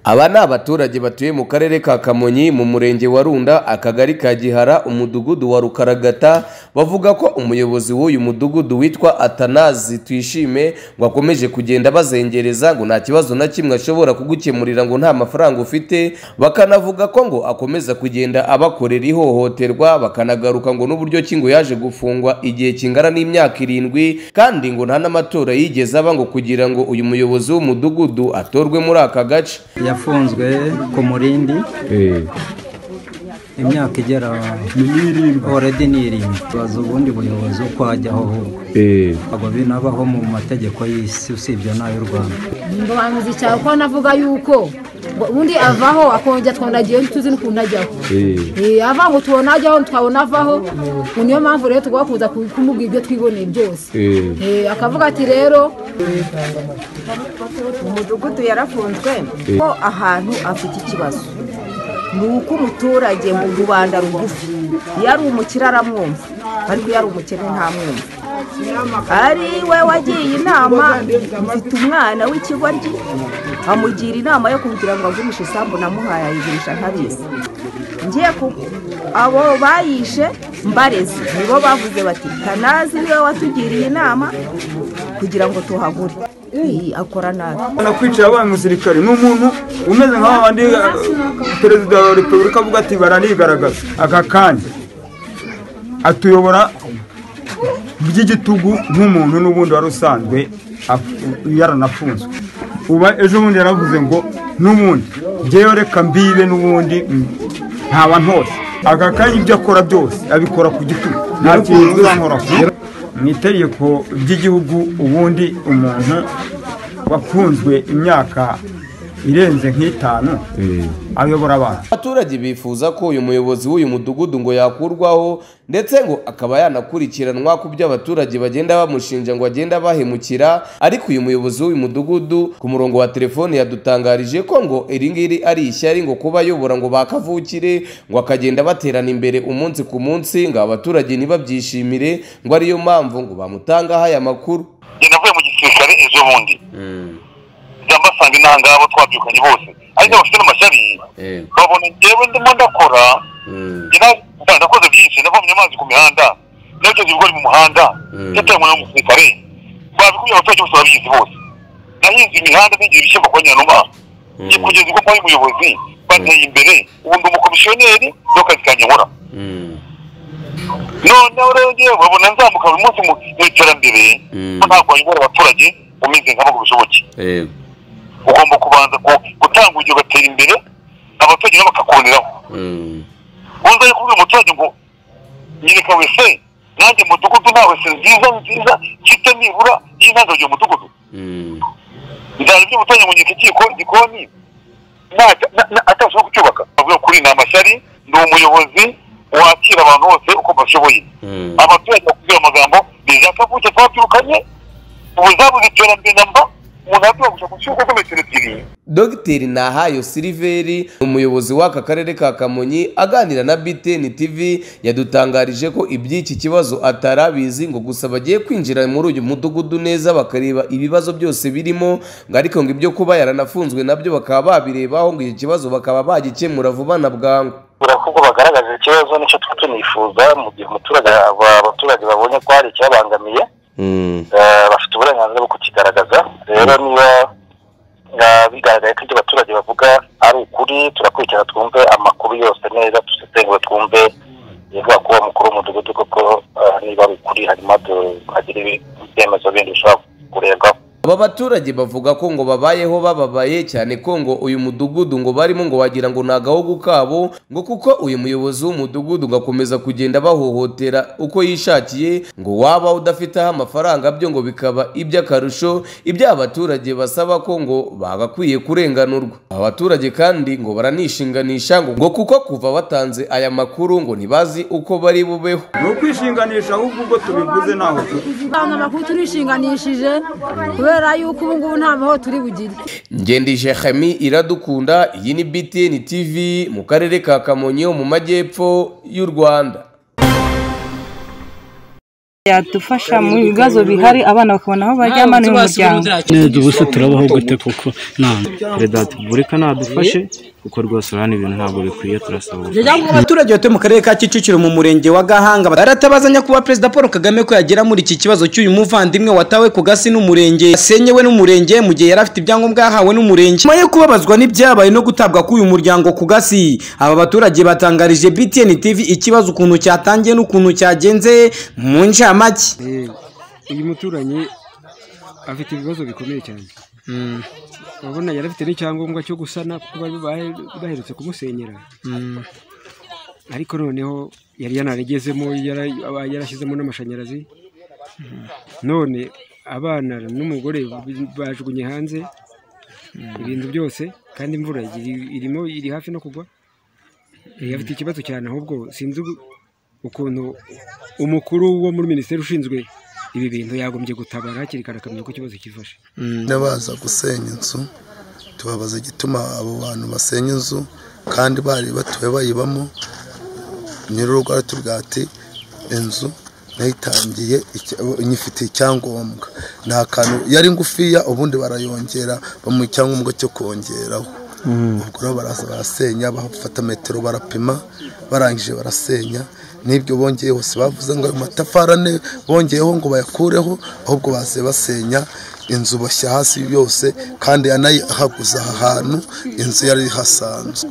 Aba ni abaturage batuye mu karere ka Kamonyi mu murenge wa Runda akagari ka Gihara umudugudu wa Rukaragata bavuga ko umuyobozi w'uyu mudugudu witwa Atanazi Twishime ngo akomeje kugenda abazengereza ngo nta kibazo na kimwe ashobora kugukemurira ngo nta mafaranga ufite bakanavuga ko ngo akomeza kugenda abakorera ihohoterwa bakanagaruka ngo n'uburyo ki ngo yaje gufungwa igihe kingana n'imyaka irindwi kandi ngo nta n'amatora yigeze aba ngo kugira ngo uyu muyobozi w'umudugudu atorwe muri aka gace yafunzwe ku murindi imyaka igera oredi ni irindwi tubaza ubundi buyobozi uko hajyaho ahubwo ntabwo binabaho mu mategeko y'isi usibye n'ay'u rwanda mbanza icyaha kuko navuga yuko ngo ubundi avaho akongera twondagiye tuzi n'ukuntu ajyaho Eh, ava ngo tubone ajyaho twabona avaho ngo niyo mpamvu rero tugomba kuza ku- kumubwira ibyo twiboneye byose Eh, akavuga ati rero umudugudu yarafunzwe ko ahantu afite ikibazo ni uko umuturage mu rubanda rugufi iyo ari umukire aramwumva ariko iyo ari umukene ntamwumva ari we wagiye inama mfite umwana w'ikigoryi amugira inama yo kugira ngo agurishe isambu namuhaye ayigurisha ntabizi ngiye ku abo bayishe mbarezi nibo bavuze bati kanazi niwe watugiriye inama kugira ngo tuhagure Iyi, akora nabi nakwicaye abaye umusirikare ni umuntu umeze nk'aho abandi perezida wa repubulika avuga ati baranigaragaza aka kanya atuyobora by'igitugu nk'umuntu n'ubundi wari usanzwe ap- yaranafunzwe uba ejo bundi yaravuze ngo n'ubundi ngewe reka mbibe n'ubundi mm, ntaba ntose aka kanya ibyo akora byose abikora ku gitugu nta kintu uzankora mu itegeko ry'igihugu ubundi umuntu wafunzwe imyaka irenze nk'itanu ayobora abantu Abaturage bifuza ko uyu muyobozi w'uyu mudugudu ngo yakurwaho ndetse ngo akaba yanakurikiranwa ku byo abaturage bagenda bamushinja ngo agenda bahemukira ariko uyu muyobozi w'uyu mudugudu ku murongo wa telefone yadutangarije ko ngo iri ngiri ari ishyari ngo kuba ayobora ngo bakavukire ngo akagenda baterana imbere umunsi ku munsi ngo abaturage ntibabyishimire ngo ariyo mpamvu ngo bamutangaho aya makuru njye navuye mu gisirikare ejo bundi njya mbasanga intangabo twabyukanye bose ariko bafite n'amashyari babona njyewe ndimo ndakora njye na- nakoze byinshi navomye amazi ku mihanda nabyoze ibigori mu muhanda yataranywe n'umusirikare babikubye abaturage bose babizi bose nahinze imihanda n'igihe ibishyimbo kwa nyanuma njye kugeza ubwo mbaye umuyobozi bateye imbere ubu ndi umukomisiyoneri niyo kazi kanjye nkora noneho rero ngewe babona nzamuka buri munsi mu mu iterambere ko ntabwo wayobora abaturage umeze nk'abo ngo bishoboke ugomba kubanza ku- gutanga urugero ugatera imbere abaturage nabo bakakuboneraho wumva ari kubwira umuturage ngo nyereka wese nanjye mudugudu nta wese nziza nziza mfite nibura y'intangarugero mudugudu nzana ibyo umuturage ngo nyereka ikiko igikoni nta- na- na- atabasha kucyubaka bavuga kuri ni amashyari ni umuyobozi wakira abantu bose uko bashoboye abaturage bakubwira amagambo bizakavuke twabyirukanye ubu zabuze iterambere namba umuntu aratubagusha ku cyuko ko metero ebyiri Dogiteri Nahayo Siliveri umuyobozi w'aka karere ka Kamonyi aganira na BTN TV yadutangarije ko iby'iki kibazo atarabizi ngo gusa bagiye kwinjira muri uyu mudugudu neza bakareba ibibazo byose birimo ngo ariko ngo ibyo kuba yaranafunzwe nabyo bakaba babirebaho ngo iki kibazo bakaba bagikemura vuba na bwangu birakubwo bagaragaza ikibazo nicyo tuba tunifuza mu gihe umuturage aba- abaturage babonye ko hari icyabangamiye eh, bafite uburenganzira bwo kukigaragaza rero niba eh, bigaragaye ko ibyo abaturage bavuga ari ukuri turakurikirana twumve amakuru yose neza dusesengure twumve ibivuga kuba mukuru w'umudugudu koko eh, niba ari ukuri hanyuma du- hagire ibi- ibyemezo bindi bishobora kurebwaho Aba baturage bavuga ko ngo babayeho bababaye cyane ko ngo uyu mudugudu ngo barimo ngo wagira ngo ni agahugu kabo ngo kuko uyu muyobozi w'umudugudu ngo akomeza kugenda bahohotera uko yishakiye ngo waba udafite aho amafaranga byo ngo bikaba iby'akarusho ibyo abaturage basaba ko ngo bagakwiye kurenganurwa aba baturage kandi ngo baranishinganisha ngo ngo kuko kuva batanze aya makuru ngo ntibazi uko bari bubeho ni ukwishinganisha ahubwo ubwo tubiguze ntaho turi abantu amakuru turishinganishije kubera yuko ubu ngubu nta mahoro turi bugire ngendije Khemi iradukunda iyi ni BTN TV mu karere ka Kamonyi ho mu majyepfo y'u Rwanda yadufasha mu bibazo bihari abana bakabona aho baryama ni mu muryango neza ubusa turabaho gute koko nta perezida wa repubulika nadufashe kuko rwose urabona ibintu ntabwo bikwiye turasaba abaturage batuye mu karere ka kicukiro mu murenge wa gahanga baratabazanya kuba perezida paul kagame ko yagera muri iki kibazo cy'uyu muvandimwe watawe ku gasi n'umurenge yasenyewe n'umurenge mu gihe yari afite ibyangombwa yahawe n'umurenge nyuma yo kubabazwa n'ibyabaye no gutabwa k'uyu muryango ku gasi aba baturage batangarije btn tv ikibazo ukuntu cyatangiye n'ukuntu cyagenze mu ncamake uyu muturanyi afite ibibazo bikomeye cyane urabona yari afite n'icyangombwa cyo gusana kuko bari baherutse kumusenyera ariko noneho yari yanarigezemo yarashyizemo n'amashanyarazi none abana n'umugore bajugunye hanze ibintu byose kandi imvura irimo iri hafi no kugwa afite ikibazo cyane ahubwo sinzi ukuntu umukuru wo muri minisiteri ushinzwe ibi bintu yagombye gutabara hakiri kare akamenya ko ikibazo kifashe baza gusenya inzu tubabaza igituma abo bantu basenya inzu kandi bari batuye bayibamo nyir'urugo aratubwira ati inzu nayitangiye nyifite icyangombwa nta kantu yari ngufiya ubundi barayongera bamuha icyangombwa cyo kongeraho ubwo rero baraza barasenya bafata metero barapima barangije barasenya n'ibyo bongeye hose bavuze ngo ayo matafari ane bongeyeho ngo bayakureho ahubwo baze basenya inzu bashya hasi yose kandi yanayihaguza aha hantu inzu yari hasanzwe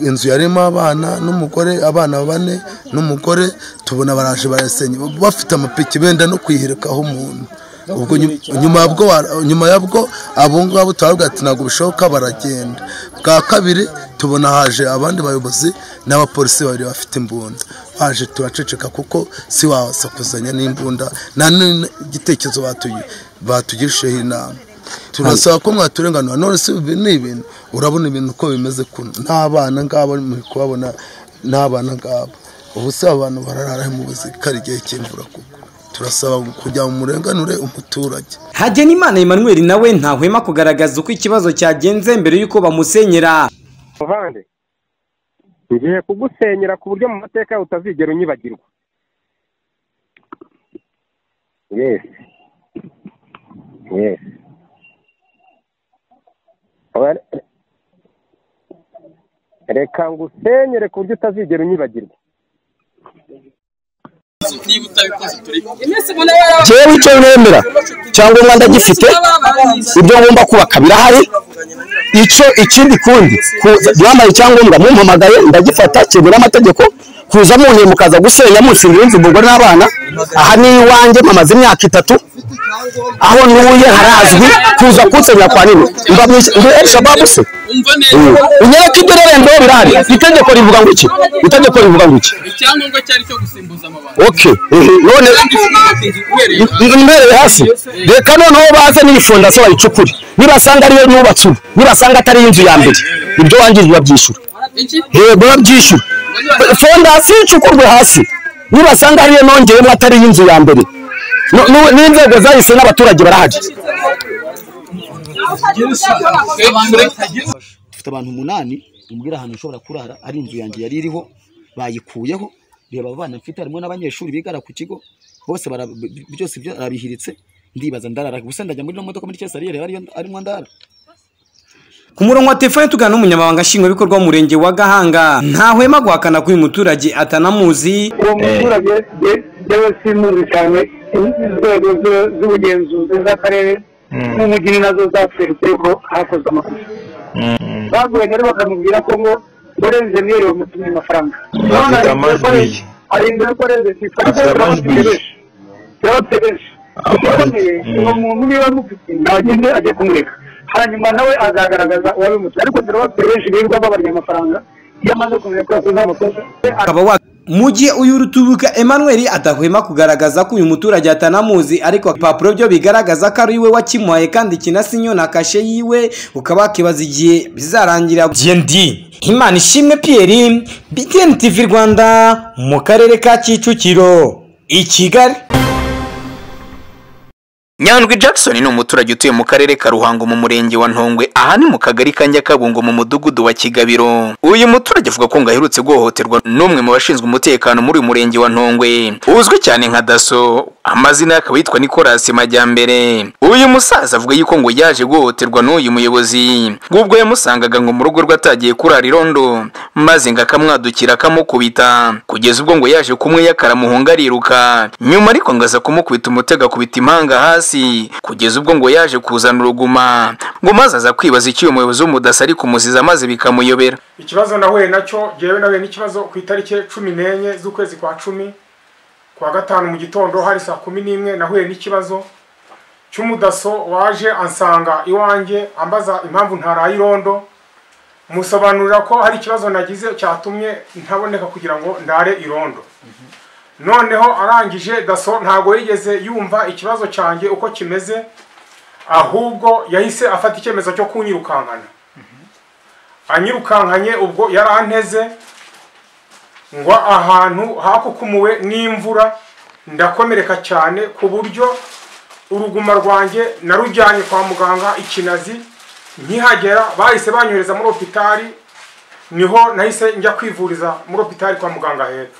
inzu yarimo abana n'umugore abana bane n'umugore tubona baraje barasenya bafite amapiki benda no kwihirikaho umuntu ubwo nyuma yabwo abo ngabo turabwira ati ntabwo bishoboka baragenda bwa kabiri tubona haje abandi bayobozi n'abapolisi babiri bafite imbunda baje turaceceka kuko si wasakuzanya n'imbunda nta n'igitekerezo batugirishijeho inama turasaba ko mwaturenganura none si ni ibintu urabona ibintu uko bimeze kuno n'abana ngabo muri kubabona n'abana ngabo ubu si abantu bararara mu buzima kari igihe cy'imvura kuko turasaba kugira ngo murenganure umuturage hagenimana emmanuel nawe ntahwema kugaragaza uko ikibazo cyagenze mbere y'uko bamusenyera muvande ngiye kugusenyera ku buryo mu mateka utazigera unyibagirwa yesi yesi reka ngusenyere ku buryo utazigera unyibagirwa jewe icyo nemera cyangwa umwanda gifite ibyo ngomba kubaka birahari icyo ikindi kundi yambaye icyangombwa mumpamagaye ndagifata kigura amategeko kuza muntuye mukaza gusenya munshingira inzu umugore n'abana aha ni iwanjye mamaze imyaka itatu aho ntuye harazwi kuza kunsenya kwa nini mba mu elshababu se unyereka ibyo rero ndo birahari itegeko rivuga ngo iki itegeko rivuga ngo iki icyangombwa cyari cyo gusimbuza amabanga ok none imbereye hasi reka noneho baze n'iyi fondasiyo bayicukure nibasanga ariyo nubatse ubu nibasanga atari inzu ya mbere ibyo wangije babyishyura yego babyishyura fondasiyo icukurwe hasi nibasanga ariyo nongeyemo atari inzu ya mbere n'inzego zahise n'abaturage barahari dufite abantu umunani umbwira ahantu ushobora kurara ari inzu yanjye yari iriho bayikuyeho reba abana mfite harimo n'abanyeshuri bigara ku kigo bose byose ibyo arabihiritse ndibaza ndarara gusa ndajya muri ino modoka muri kesariyeri arimo ndara ku murongo wa telefone tugana n'umunyamabanga nshingwabikorwa w'umurenge wa gahanga ntahwema guhakana ko uyu muturage atanamuzi uwo muturage yewe simuzi cyane inzego z'ubugenzuzi z'akarere n'umujyi nazo zaferutse ko hakozwe amakosa baguye rero bakamubwira ko ngo urenze miliyoni bamutumye amafaranga afite amajwi arindwi ko urenze afite amajwi turabatse benshi ukomeye uwo muntu niba amufite ntagende ajya kumureka hanyuma nawe azagaragaza uwabimutse ariko turabatse benshi birirwa babarya amafaranga iyo amaze kumenya ko yakoze amakosa akaba wa mu gihe uyu rutubuka emmanuel adahwema kugaragaza ko uyu muturage atanamuzi ariko ibipapuro byo bigaragaza ko ari we wakimuhaye kandi kinasinyo na kashe yiwe ukaba wakibaza igihe bizarangira gnd imana ishimwe pierre btn tv rwanda mu karere ka kicukiro i kigali nyandwi jackson ni umuturage utuye mu karere ka ruhango mu murenge wa ntongwe aha ni mu kagari ka nyakabungo mu mudugudu wa kigabiro uyu muturage avuga ko ngo aherutse guhohoterwa n'umwe mu bashinzwe umutekano muri uyu murenge wa ntongwe uzwi cyane nka daso amazina ye akaba yitwa nicolas majyambere uyu musaza avuga yuko ngo yaje guhohoterwa n'uyu muyobozi ubwo yamusangaga ngo mu rugo rwe atagiye kurara irondo maze ngo akamwadukira akamukubita kugeza ubwo ngo yaje kumwe yakaramuhunga ariruka nyuma ariko ngo aza kumukubita umutego akubita impanga hasi kugeza ubwo ngo yaje kuzana uruguma ngo maze aza kwibaza icyo uyu muyobozi w'umudasa ari kumuziza maze bikamuyobera ikibazo nahuye nacyo ngewe nahuye n'ikibazo ku itariki cumi n'enye z'ukwezi kwa cumi kwa gatanu mu gitondo hari saa kumi n'imwe nahuye n'ikibazo cy'umudaso waje ansanga iwanjye ambaza impamvu ntaraye irondo musobanurira ko hari ikibazo nagize cyatumye ntaboneka kugira ngo ndare irondo noneho arangije daso ntabwo yigeze yumva ikibazo cyanjye uko kimeze ahubwo yahise afata icyemezo cyo kunyirukankana anyirukankanye ubwo yari anteze ngo ahantu hakukumuwe n'imvura ndakomereka cyane ku buryo uruguma rwanjye narujyanye kwa muganga ikinazi nkihagera bahise banyohereza muri opitari niho nahise njya kwivuriza muri opitari kwa muganga hepfo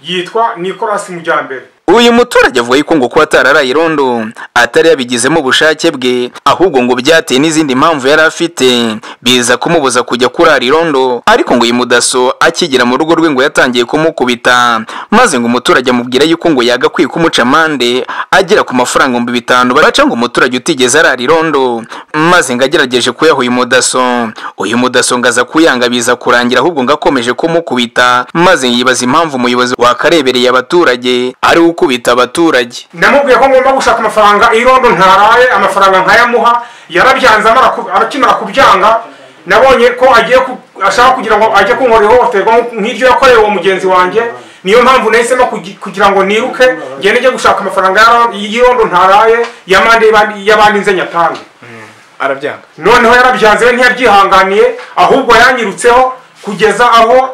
yitwa nicolas mujyambere uyu muturage avuga yuko ngo kuba atararaye irondo atari yabigizemo ubushake bwe ahubwo ngo byateye n'izindi mpamvu yari afite biza kumubuza kujya kurara irondo ariko ngo uyu mudaso akigera mu rugo rwe ngo yatangiye kumukubita maze ngo umuturage amubwira yuko ngo yagakwiye kumuca amande agera ku mafaranga ibihumbi bitanu baca ngo umuturage utigeze arara irondo maze ngo agerageje kuyaha uyu mudaso uyu mudaso ngo aza kuyanga biza kurangira ahubwo ngo akomeje kumukubita maze yibaza impamvu umuyobozi wakarebereye abaturage ari we ukubita abaturage namubwiye ko ngomba gushaka amafaranga irondo ntaraye amafaranga nkayamuha yarabyanze amara ku- akimara kubyanga nabonye ko agiye ku- ashaka kugira ngo ajye kunkorera ihohoterwa nk- nk'iryo yakorewe uwo mugenzi wanjye niyo mpamvu nahisemo kugi- kugira ngo niruke ngende njye gushaka amafaranga y'aro- y'irondo ntaraye y'amande y'abandi- y'abandi nze nyatange arabyanga noneho yarabyanze we ntiyabyihanganiye ahubwo yanyirutseho kugeza aho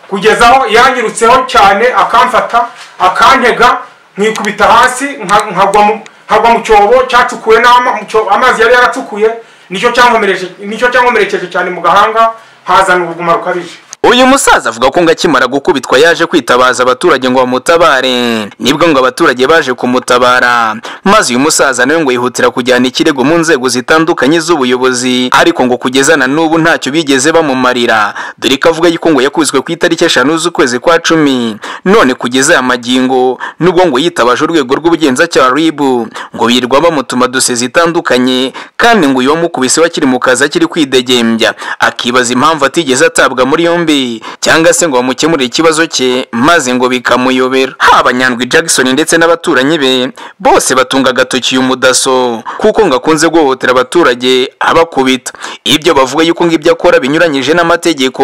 kugeza aho yanyirutseho cyane akamfata akantega nkikubita hasi nka- nkagwa mu- nkagwa mu cyobo cyacukuwe n'ama- mu cyobo- amazi yari yaracukuye nicyo cyankomereje- nicyo cyankomerekeje cyane mu gahanga hazana ubuguma rukabije uyu musaza avuga ko ngo akimara gukubitwa yaje kwitabaza abaturage ngo bamutabare nibwo ngo abaturage baje kumutabara maze uyu musaza nawe ngo yihutira kujyana ikirego mu nzego zitandukanye z'ubuyobozi ariko ngo kugeza na n'ubu ntacyo bigeze bamumarira dore ko avuga yuko ngo yakubiswe ku itariki eshanu z'ukwezi kwa cumi none kugeza aya magingo nubwo ngo yitabaje urwego rw'ubugenzacyaha ribu ngo birirwa bamutuma dose zitandukanye kandi ngo uyu wamukubise we akiri mu kazi akiri kwidegembya akibaza impamvu atigeze atabwa muri yombi cyangwa se ngo bamukemurire ikibazo cye maze ngo bikamuyobera haba nyandwi jackson ndetse n'abaturanyi be bose batunga agatoki uyu mudaso kuko ngo akunze guhohotera abaturage abakubita ibyo bavuga yuko ngo ibyo akora binyuranyije n'amategeko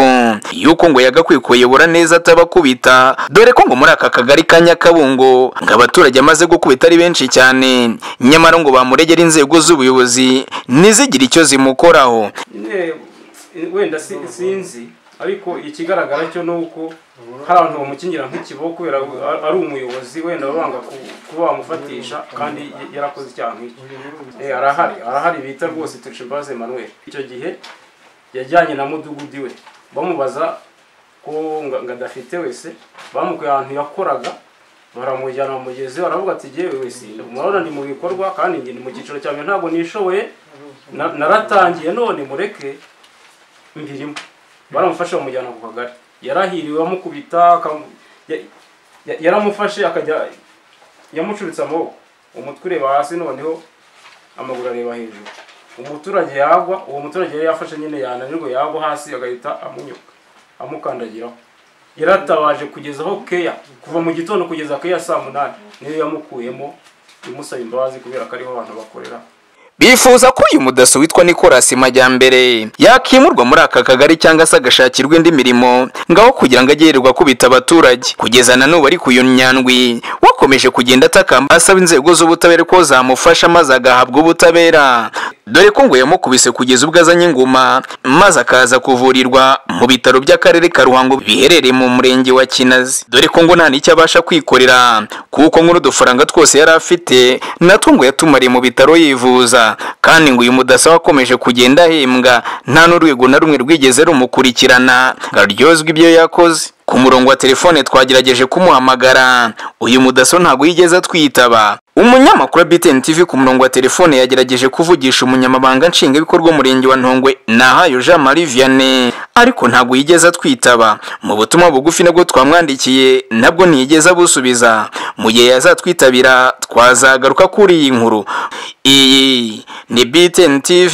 yuko ngo yagakwiye kuyobora neza atabakubita dore ko ngo muri aka kagari ka nyakabungo ngo abaturage amaze gukubita ari benshi cyane nyamara ngo bamuregera inzego z'ubuyobozi ntizigire icyo zimukoraho nyine eh, wenda si- sinzi ariko ikigaragara cyo ni uko hari abantu bamukingira nk'ikibo kubera a- ari umuyobozi wenda banga ku- kuba bamufatisha kandi y- yarakoze icyaha nk'icyo Eh, arahari arahari bita rwose turishimbaze emmanuel icyo gihe yajyanye na mudugudu iwe bamubaza ko nga- ngo adafite wese bamukuye ahantu yakoraga baramujyana mu mugezi baravuga ati yewe wese murabona ni mu bikorwa kandi njye ni mu cyiciro cya mbere ntabwo nishoboye na- naratangiye none mureke mbirimo baramufashe bamujyana ku kagari yarahiriwe amukubita akamu- ya- ya- yaramufashe akajya yamucuritse amaboko umutwe ureba hasi noneho amaguru areba hejuru umuturage yagwa uwo muturage yari yafashe nyine yananirwa yagwa hasi agahita amunyuka amukandagiraho yaratabaje kugeza aho keya kuva mu gitondo kugeza keya saa munani niyo yamukuyemo imusaba imbabazi kubera ko ariho abantu bakorera yifuza ko uyu mudaso witwa Nicolas Majyambere yakimurwa muri aka kagari cyangwa se agashakirwa indi mirimo ngaho kugira ngo ajye yirirwa kubita abaturage kugeza na n'ubu ari ku nyandwi wakomeje kugenda atakamba asaba inzego z'ubutabera ko zamufasha maze agahabwa ubutabera dore ko ngo yamukubise kugeza ubwo azanye inguma maze akaza kuvurirwa mu bitaro by'akarere ka ruhango biherereye mu murenge wa kinazi dore ko ngo nta n'icyo abasha kwikorera kuko ngo n'udufaranga twose yari afite natwo ngo yatumariye mu bitaro yivuza kandi ngo uyu mudasa wakomeje kugenda ahembwa nta n'urwego na rumwe rwigeze rumukurikirana ngo aryozwe ibyo yakoze ku murongo wa telefone twagerageje kumuhamagara uyu mudaso ntabwo yigeze atwitaba umunyamakuru wa BTN TV ku murongo wa telefone yagerageje kuvugisha umunyamabanga nshingwabikorwa w'umurenge wa Ntongwe Nahayo Jean Marie Vianney ariko ntabwo yigeze atwitaba mu butumwa bugufi nabwo twamwandikiye nabwo ntiyigeze abusubiza mu gihe yazatwitabira twazagaruka kuri iyi nkuru iyi ni BTN TV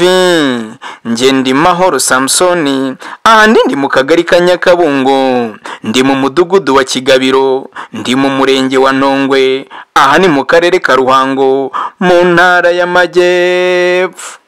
njye ndi Mahoro Samsoni aha ndi ndi mu kagari ka Nyakabungo ndi mu mudugudu wa Kigabiro ndi mu murenge wa Ntongwe aha ni mu karere ka Ruhango mu ntara y'Amajyepfo